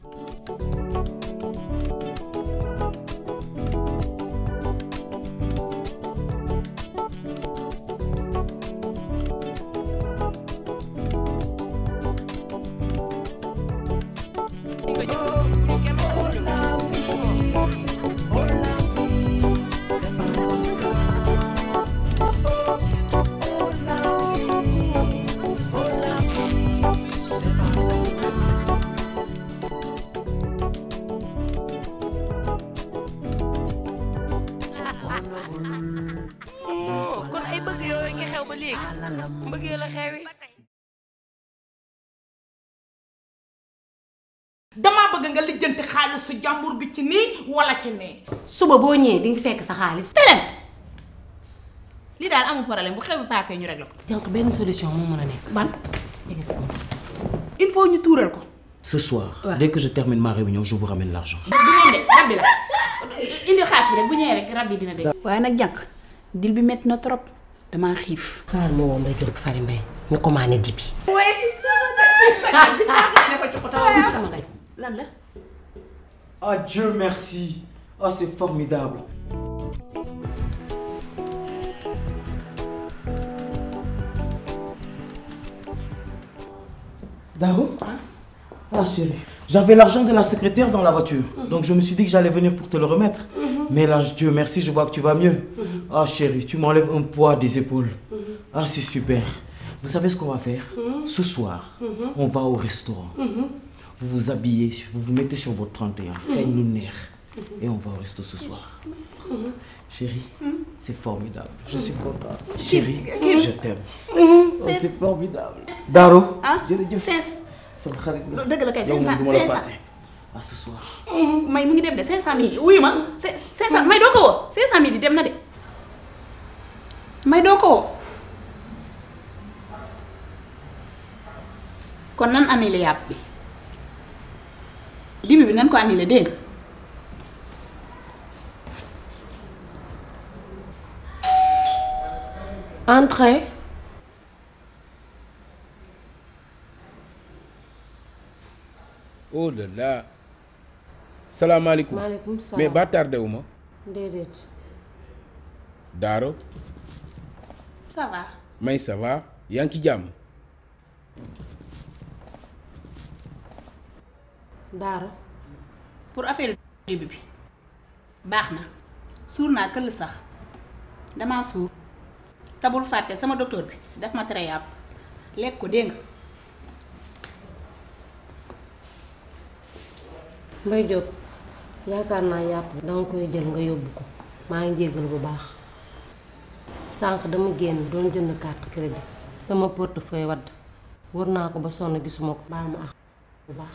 kon ay bëgg yooyu nga xew ba léegi bëgg yoo la xewi damaa bëgg nga lijjanti xaalisu jàmbur bi ci nii wala ci nee. suba boo ñëwee di nga fekk sa xaalis. teneen lii daal amul problème bu xew bi passé ñu réglé ko. jànq benn solution moo mën a nekk. ban jege si moom. il faut ñu tuural ko. Ce soir, dès que je termine ma réunion, je vous ramène l'argent. du ngeen de rab bi la indi xaalis bi rek bu ñëwee rek rab bi dina dee. waaye nag jànq dil bi métti na trop damaa xiif. xaaral ma woo Mbaye Diop Fary Mbaye ñu commandé dibi. sama day. lan la. Ah Dieu merci. Ah c'est formidable. Daro Ah chérie, j'avais l'argent de la secrétaire dans la voiture. Donc je me suis dit que j'allais venir pour te le remettre. Mais là, Dieu merci, je vois que tu vas mieux. Ah chérie, tu m'enlèves un poids des épaules. Ah c'est super. Vous savez ce qu'on va faire Ce soir, on va au restaurant. Vous vous habillez, vous vous mettez sur votre 31, faites nous nerf. Et on va au resto ce soir. Chérie, c'est formidable. Je suis contente. Chérie, je t'aime. Oh, c'est formidable. Daro, ah jërëjëf. sees sama xarit la. dëgg la kay yow cinq moom cent du ma la cinq cent. fàtte. À ce soir. may mu ngi dem de 500000 wuyu ma cinq cinq cent may doo ko woo 500000 di dem na de may doo ko woo kon nan annulé yàpp bi dibi bi nan ko annulé dégg nga entrée. oh là là salaamaaleykum maaleykum salaam. mais ba tardé wu ma déedéet. Daaro ça va may ça va yaa ngi ci jàmm Daara. pour affaire dibi bi baax na suur naa këll sax damaa suur tabul fàtte sama docteur bi daf ma tere yàpp lekk ko dégg nga Mbaye Diop yaakaar naa yàpp danga koy jël nga yóbbu ko maa ngi jéggal bu baax sànq dama génn doon jënd carte crédit sama portefeuille wadd wër naa ko ba sonn gisuma ko baal ma ak bu baax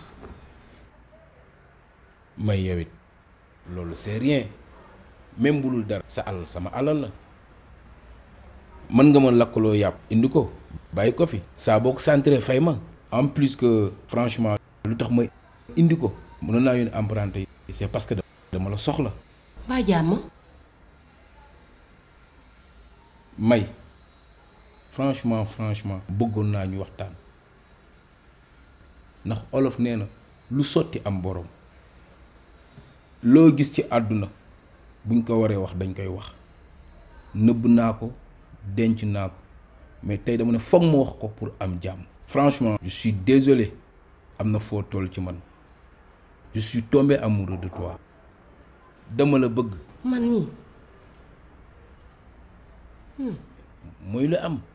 may yow it loolu c'est rien même bu dul dara sa alal sama alal la mën nga ma lakkaloo yàpp indi ko bàyyi ko fi saa boo ko centré fay ma en plus que franchement lu tax ma indi ko mënoon naa yónni emprunté yi c'est parce que dama la soxla baa jàmm may franchement franchement bëggoon naa ñu waxtaan ndax olof nee na lu sotti am borom loo gis ci àdduna buñ ko waree wax dañ koy wax nëbb naa ko denc naa ko mais tey dama ne foog ma wax ko pour am jàmm franchement je suis désolé am na foo toll ci man je suis tombé amoureux de toi dama la bëgg man mii mooy lu am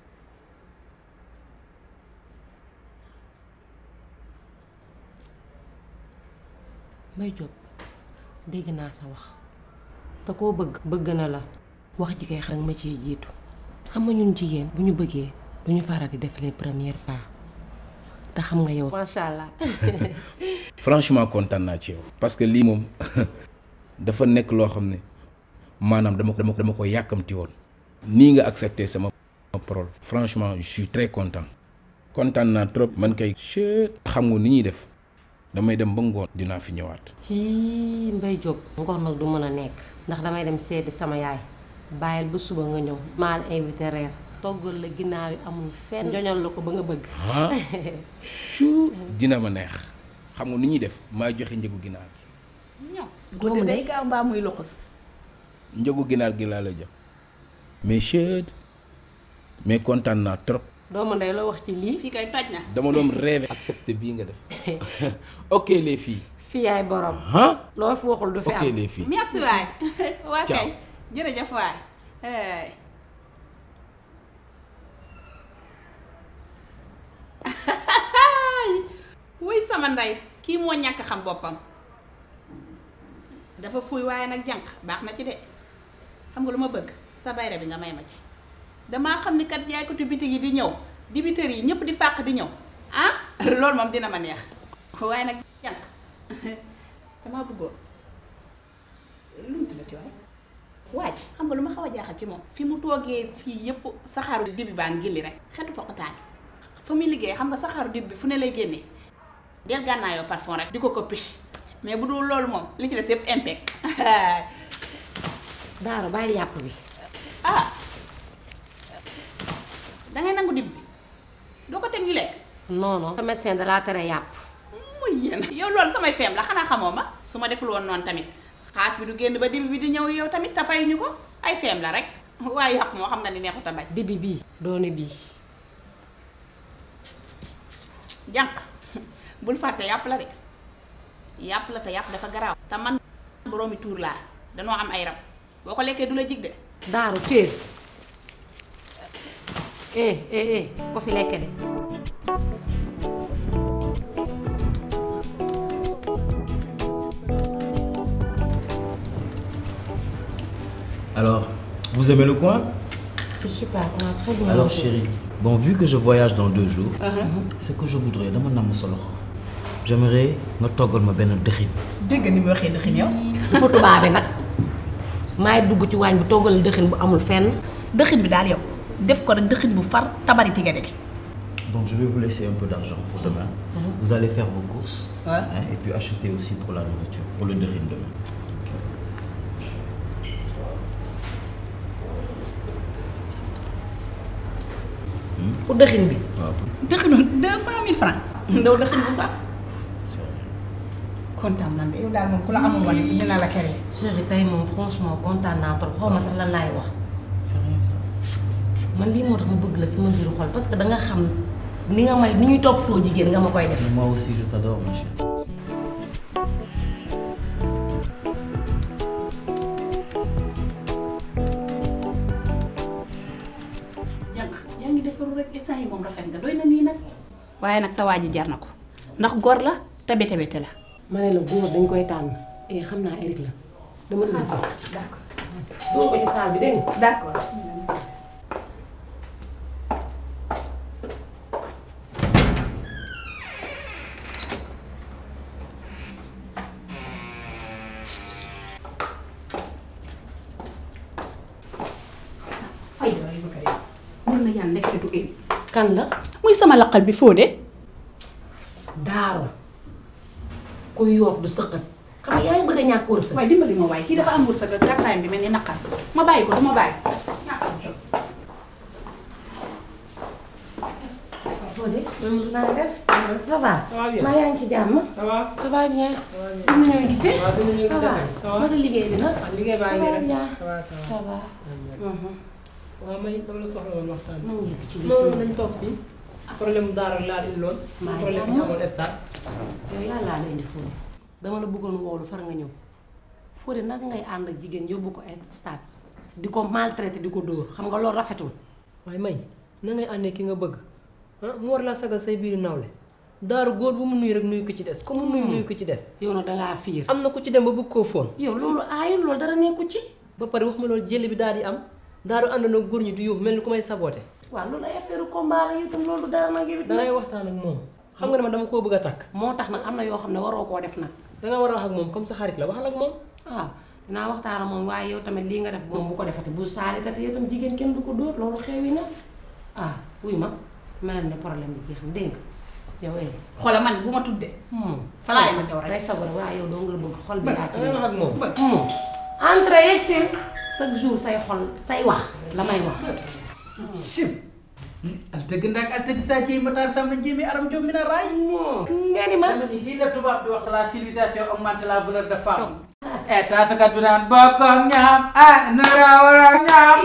Mbaye Diop dégg naa sa wax te koo bëgg bëgg na la wax ji kay xam ma cee jiitu xam nga ñun jigéen bu ñu bëggee du ñu faral di def les premiers pas te xam nga yow. macha allah. franchement kontaan naa ci yow. parce que lii moom dafa nekk loo xam ne maanaam dama ko dama ko dama ko yàkkamti woon. nii nga accepté sama parole. franchement je suis très content. kontaan naa trop man kay. xam nga ni ñuy def damay dem ba ngoon dinaa fi ñëwaat. hii Mbaye Diop. ngoon nag du mën a nekk. ndax damay dem seeti sama yaay. bàyyil ba suba nga ñëw. maa la invité reer. toggal la ginaar yu amul fenn. joñal la ko ba nga bëgg. ah chou dina ma neex xam nga nu ñuy def maay joxe njëgu ginaar gi ñëw Doomu guddi day ndey. gaaw mbaa muy loxos njëgu ginaar gi laa la jox mais chet mais kontaan naa trop doomu ndey la wax ci lii fii kay toj na dama doon rêvé accepté bii nga def ok les filles fi yaay borom ah loo fi waxul du fi ok am les filles merci waay waa Ciao. kay jërëjëf waay hey. wuy sama ndey kii moo ñàkk xam boppam dafa fuy waaye nag jànq baax na ci de xam nga lu ma bëgg sa bayre bi nga may ma ci damaa xam ni kat jaaykatu bitig yi di ñëw dibitër yi ñëpp di fàq di ñëw ah loolu moom dina ma neex waaye nag jànq damaa bëggoon lu mu tuddati waay waaj xam nga lu ma xaw a jaaxal ci moom fi mu toogee fii yëpp saxaaru dibi baa ngi gilli rek xetu poqataani fa muy liggéey xam nga saxaaru dib bi fu ne lay génnee del gànnaayoo parfum rek di ko ko piche mais bu dul loolu moom li ci des yëpp impec daaro bàyyi yàpp bi ah dangay nangu dib bi doo ko teg ñu lekk non non sa médecin da laa tere yàpp muy yéen yow loolu samay feem la xanaa xamoo ma su ma deful woon noonu tamit xaas bi du génn ba dibi bi di ñëw yow tamit te fay ñu ko ay feem la rek waaye yàpp moo xam nga ni neexut a bañ dibi bii doone bii jànq bul fàtte yàpp la de yàpp la te yàpp dafa garaaw te man boroomi tuur laa danoo am ay rab boo ko lekkee du la jig de daaru téel eh eh eh ko fi lekke de Alors, vous aimez le coin c'est super on a très bien Alors mangé. chérie, bon vu que je voyage dans deux jours, ce que je voudrais, dama namm sa loxo. J'aimerais nga toggal ma benn dëxin. dégg ni mu waxee dëxin yow dafa tubaabe nag maay dugg ci waañ bi toggal dëxin bu amul fenn dëxin bi daal yow def ko rek dëxin bu far tabari tige dege Donc je vais vous laisser un peu d'argent pour demain. Vous allez faire vos courses Ouais. hein, et puis acheter aussi pour la nourriture, pour le dëxin demain. pour dëxin bi waaw dëxinu deux cent mille francs ndaw dëxin bu saf kontaan nan de yow daal moom ku la amul woon ñu na la kere chéri tey moom franchement kontaan naa trop xaw ma sax lan laay wax c'est rien ça. man lii moo tax ma bëgg la sama biiru xol parce que da nga xam ni nga may ni ñuy toppatoo jigéen nga ma koy def Mais moi aussi je t'adore ma chérie. jànq yaa ngi defaru rek instant yi moom rafet nga doy na nii nag waaye nag sa waa ji jar na ko ndax gor la te bete bete la ma ne la góor dañ koy tànn eh xam naa Eric la dama indi ko doo ko ci saal bi dégg nga d'accord ay yooyu bëgg a dee wër na yàlla nekk du éri kan la muy sama laqal bi foo de daaru kuy yoot du sëqat xam nga yaa ngi bëgg a ñàkk wërsëg waaye dimbali ma waaye kii dafa am wërsëg ak gàttaayam bi mel ni naqar ma bàyyi ko du ma bàyyi Fodé man naa def ça va bien. maa yaa ngi ci jàmm ça va ça va bien ñu ñooy gisee waaw dina ñëw ça va ça va naka liggéey bi nag ah liggéey baa ça ngi va rek bien ça va ça ça va va waaw may dama la soxla woon waxtaan nañ yegg ci non biir nañ toog fii problème mu daara laa indi loon Maa ngi problème bi jàmm. amoon stade yow yàllaa la indi Fodé dama la bëggoon woolu far nga ñëw Fodé nag ngay ànd ak jigéen yóbbu ko stade di ko maltraité di ko dóor xam nga loolu rafetul waaye may na ngay àndee ki nga bëgg ah mu war laa sagal say biir nawle daaru góor bu mu nuyu rek nuyu ko ci des comme mu nuyu nuyu ko ci des yow nag dangaa fiir am na ku ci dem ba bëgg koo fóon yow loolu aayul loolu dara nekku ci ba pare wax ma loolu jël bi daal di am daaru ànd na góor ñi di yuux mel ni ku may saboote waaw loolu ay affaire combat la itam loolu dara nag yow it dangay waxtaan ak moom xam nga ne ma dama koo bëgg a takk moo tax nag am na yoo xam ne waroo koo def nag danga war a wax ak moom comme sa xarit la waxal ak moom waaw dinaa waxtaan ak moom waaye yow tamit lii nga def moom bu ko defati bu saalitati yow tam jigéen kenn du ko dóor loolu xewi na ah wuy ma mel ne problème bi jeex na dégg nga yow eh xoola man bu ma tuddee hmm Fa laay ma jaw rek. day sagor waaye yow doo nga la bëgg xol bi yaa ci dangay wax ak moom hmm entre yegg seen chaque jour say xol say wax la may wax sim al dëgg ndax al dëgg saa ci matar sama njéemi aram jom mi na raay nga ni ma dama ni lii la tubaab di wax la civilisation augmente la valeur de femme eh taasakat bi naan bokk ak ñaam ah nara war ak ñaam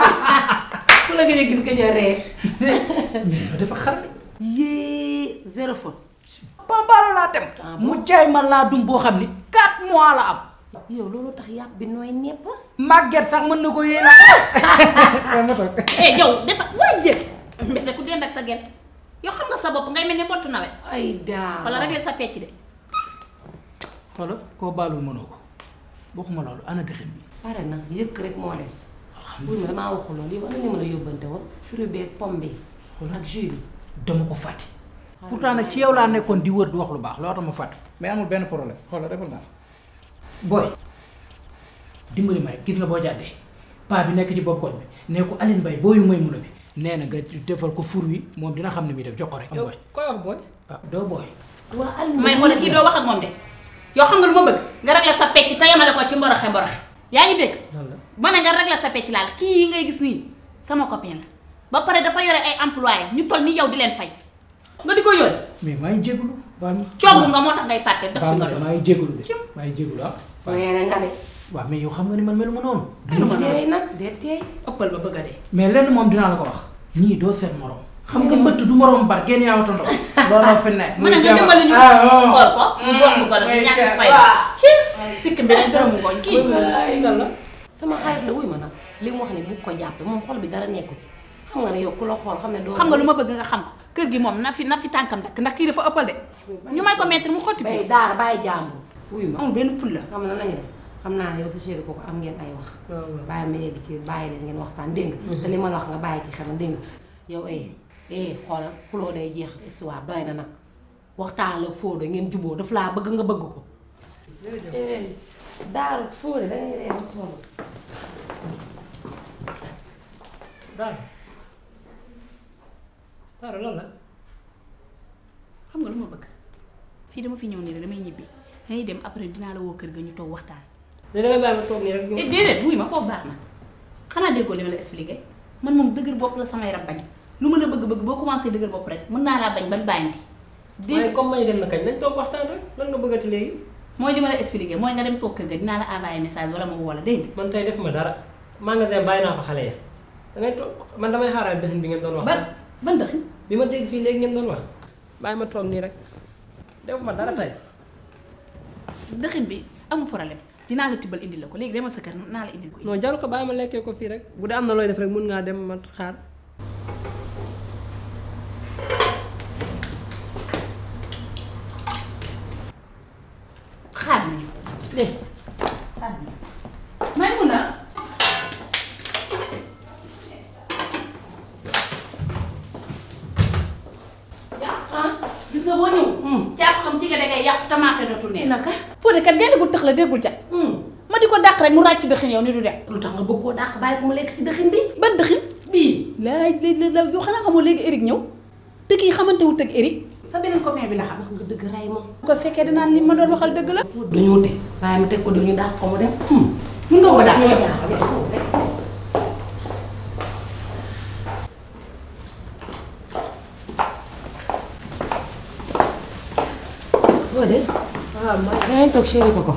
ku la gën a gis ka ja ree mais dafa xar yée zéro faute pambaalo laa dem mu jaay ma laa dum boo xam ni 4 mois la am yow loolu tax yàpp bi nooy nepp màgget sax mën na ko yéena ma toog eh yow dafa waay yëg mbete ku dend ak sa gent yow xam nga sa bopp ngay mel ni mbottu nawet ay daa wala rek sa pecc de xoolal koo baalul mënoo ko waxuma loolu ana dëxin bi pare na yëkk rek moo des buy ma damaa waxu loolu yow ana ni ma la yóbbante woon fruit bi ak pomme bi ak jus bi dama ko fàtte pourtant nag ci yow laa nekkoon di wër di wax lu baax loo tax ma fàtte mais amul benn problème xoolal defal naa booy dimbali ma rek gis nga boo jàddee paa bi nekk ci bopp koñ bi nee ko Aline Mbaye booyu may mun a bi nee na nga defal ko fur wi moom dina xam ne muy def jox ko rek am yow booy koy wax booy ah doo booy waa al may xoole kii doo wax ak moom de yow xam nga lu ma bëgg nga régler sa pecc te yemale ko ci mboroxe mboroxe yaa ngi dégg lan la ma ne nga régler sa pecc laal kii yi ngay gis nii sama copain la ba pare dafa yore ay employé ñu toll ni yow di leen fay nga di ko yónni mais maa ngi jégalu baal ma coogu nga moo tax ngay fàtte daf baal bi ma nga de doon maa ngi jégalu de Cim. maa ngi jégalu ah nee na nga ne waaw mais yow xam nga ni man melu ma noonu teey nag del teey ëppal ba bëgg a dee mais lenn moom dinaa la ko wax ñii doo seen morom xam nga mbëtt du morom bar génn yaa watandoo looloo fi ne mën na nga dimbali ñu xool ko mu bokk mu golo gi ñàkk fay ci sikk beneen dërëmu ngooñ kii lan la sama xarit la wuy ma nag li mu wax ne bu ko jàppe moom xol bi dara nekku ci xam nga ne yow ku la xool xam ne doo xam nga lu ma bëgg nga xam ko kër gi moom na fi na fi tànkam dakk ndax kii dafa ëppal de ñu may ko mettre mu xotti bay bis daara bàyyi jàmbur wuy ma amul benn ful la xam na lañu def xam naa yow sa chéri kooku am ngeen ay wax waaw waaw. bàyyi ma yegg ci bàyyi leen ngeen waxtaan dégg nga te li ma la wax nga bàyyi ci xel dégg nga yow eh eh xoolal xuloo day jeex histoire doy na nag waxtaan la Fodé ngeen juboo daf laa bëgg nga bëgg ko eh daaru Fodé dangay ree ba sonn daara daara lan la xam nga lu ma bëgg fii dama fi ñëw nii rek damay ñibbi dañuy dem après dinaa la woo kër ga ñu toog waxtaan léegi da ngay bàyyi ma toog nii rek eh déedéet wuy ma foofu baax na xanaa déggoo li ma la expliqué man moom dëgër bopp la samay rab bañ lu ma la bëgg-bëgg boo commencé dëgër bopp rek mën naa laa bañ ban bàyyandi waaye dégg comme may dem na kañ nañ toog waxtaan rek lan nga bëggati léegi mooy li ma la expliqué mooy nga dem toog kër ga dinaa la envoyé message wala ma woo la dégg man tey def ma dara magasin bàyyi naa fa xale ya da ngay toog man damay xaaral dëxin bi ngeen doon wax ban ban dëxin bi ma dégg fii léegi ngeen doon wax bàyyi ma toog nii rek def ma dara tey dëxin bi amul problème dinaa la tibbal indil la ko léegi demal sa kër naa la indil ko non jaru ko bàyyi ma lekkee ko fii rek bu dee am na looy def rek mun ngaa dem ma xaar xaar nañu dégg xaar nañu may mun a gis nga boo ñëw caa xam ci nga dangay yàq tamaaxe dootu ci ne naka foo de kat genn gu tëx la déggul jat ma di ko dàq rek mu ràcc dëxin yow ni du dem lu tax nga bëgg koo dàq bàyyi ko mu lekk ci dëxin bi ban dëxin bii laaj léegi la yow xanaa xamoo léegi Eric ñëw dëgg yi xamante wu tëgg Eric sa beneen copain bi la xam wax nga dëgg ray ma bu ko fekkee dinaan li ma doon waxal dëgg la dañoo te bàyyi ma teg ko dañu dàq ko mu dem mun nga ko dàq ñoo dàq Fodé waaw ma yaa ngi toog chéri ko ko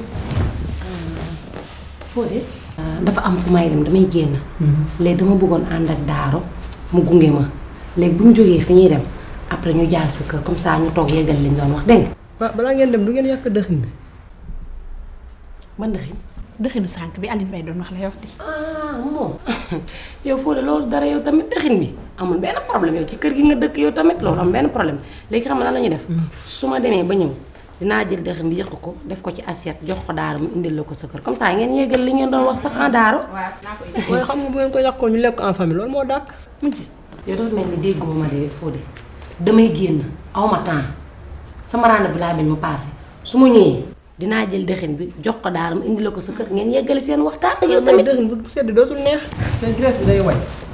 Fodé dafa am fu may dem damay génn léegi dama bëggoon ànd ak Daaro mu gunge ma léegi bu ñu jógee fi ñuy dem après ñu jaar sa kër comme ça ñu toog yeggal liñ doon wax dégg nga ba balaa ngeen dem du ngeen yàq dëxin bi man ndaxin dëxinu sànq bi Aline Mbaye doon wax lay wax di ah moom yow Fodé loolu dara yow tamit dëxin bi amul benn problème yow ci kër gi nga dëkk yow tamit loolu am benn problème léegi xam nga lan la ñuy def su ma demee ba ñëw dinaa jël dëxin bi yëq ko def ko ci assiette jox ko daara mu indil la ko sa kër comme ça ngeen yeggal li ngeen doon wax sax en daaro waaw naa ko indi waaye xam nga bu ngeen ko yàqoon ñu lekk ko en famille loolu moo dàq mujj yow dafa mel ni dégguma ma de Fodé damay génn awma temps sama rendez-vous laa bañ mu passé su ma ñëwee dinaa jël dëxin bi jox ko daara mu indil la ko sa kër ngeen yeggali seen waxtaan ak yow tamit dëxin bu sedd dootul neex te graisse bi day way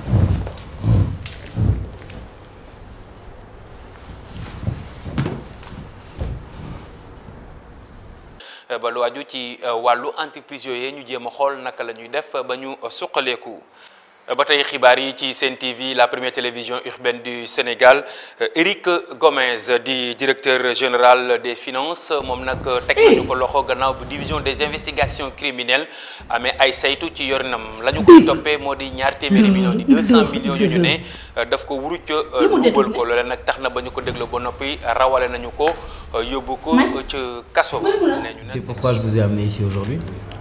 ba lu aju ci wàllu entreprise yooyu ñu jéem a xool naka la ñuy def ba ñu suqaleeku ba tey xibaar yi ci Sen TV la première télévision urbaine du Sénégal Éric Gomes di directeur général des finances moom nag teg nañu ko loxo gannaaw bu division des investigations criminelles amee ay saytu ci yorinam la ñu koy toppee moo di ñaar téeméeri millions di 200 millions yu ñu ne daf ko wuruc luubal ko loole nag tax na ba ñu ko déglu ba noppi rawale nañu ko yóbbu ko ca kaso nee ñu C'est pourquoi je vous ai amené ici aujourd'hui.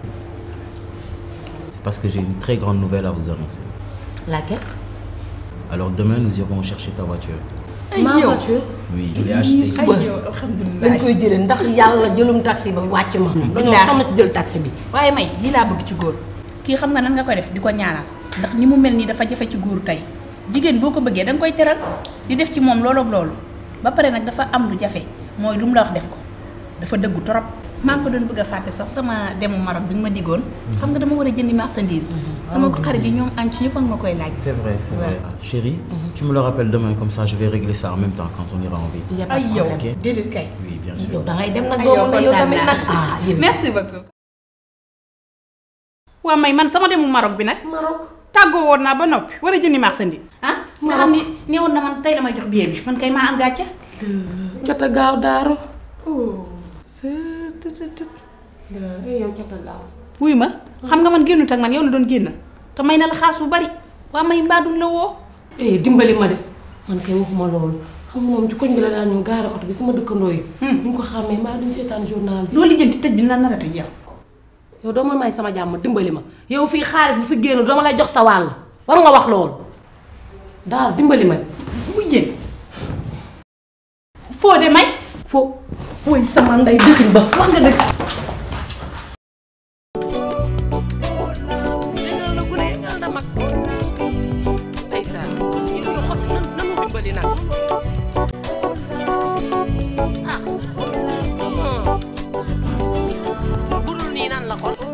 C'est parce que j'ai une très grande nouvelle à vous annoncer. Laquelle Alors demain, nous irons chercher ta voiture. Ma voiture Oui, je l'ai achetée. suba dañ koy jëlee ndax yàlla jëlum taxi ba wàcc ma. dañoo xam ci jël taxi bi. waaye may lii laa bëgg ci góor kii xam nga nan nga koy def di ko ñaanal ndax ni mu mel nii dafa jafe ci góor tey jigéen boo ko bëggee da nga koy teral di def ci moom loolu ak loolu ba pare nag dafa am lu jafe mooy lu mu la wax def ko dafa dëggu trop. maa ngi ko doon bëgg a fàtte sax sama demu Maroc bi nga ma diggoon xam nga dama war a jëndi marchandise sama ko xarit yi ñoom añ ci ñëpp ak ma koy laaj. C'est vrai, c'est Ouais. vrai. Chérie, tu me le rappelles demain, comme ça je vais régler ça en même temps quand on ira en ville. Y a pas ay de yow problème. déedéet kay. Oui, bien sûr. yow da ngay dem nag ay yow doomu na yow kontaan tamit naa. nag ah yéen. merci beaucoup. waa may man sama demu Maroc bi nag Maroc. tàggoo woon naa ba noppi war a jëndi marchandise ah nga xam ni nee woon na man tey damay jox billet bi man kay maa am gàcce. cata gaaw daaru. yow cata gaaw. wuy ma xam nga man génnut ak man yow la doon génn te may na la xaas bu bari waa may mbaadum la woo. eh dimbali ma de man kay waxuma loolu xam nga moom ci koñ bi la daan ñëw gaare oto bi sama dëkkandoo yi. ñu ngi ko xàmmee maa duñ seetaan journal bi. loolu lijjanti tëj bi na nar a tëj yow. yow doo ma may sama jàmm dimbali ma yow fii xaalis bu fi génn dama lay jox sa wàll war nga wax loolu daal dimbali ma mu jën foo de may. fo woy sama ndey dëkkiñ ba wax nga dëkk budul nii nan la kon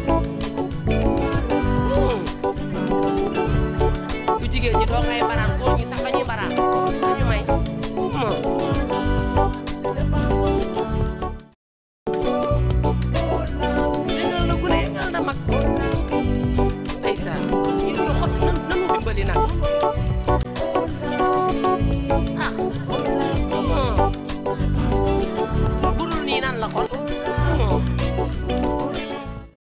bu jigéen ñi doo ngay fanaan góor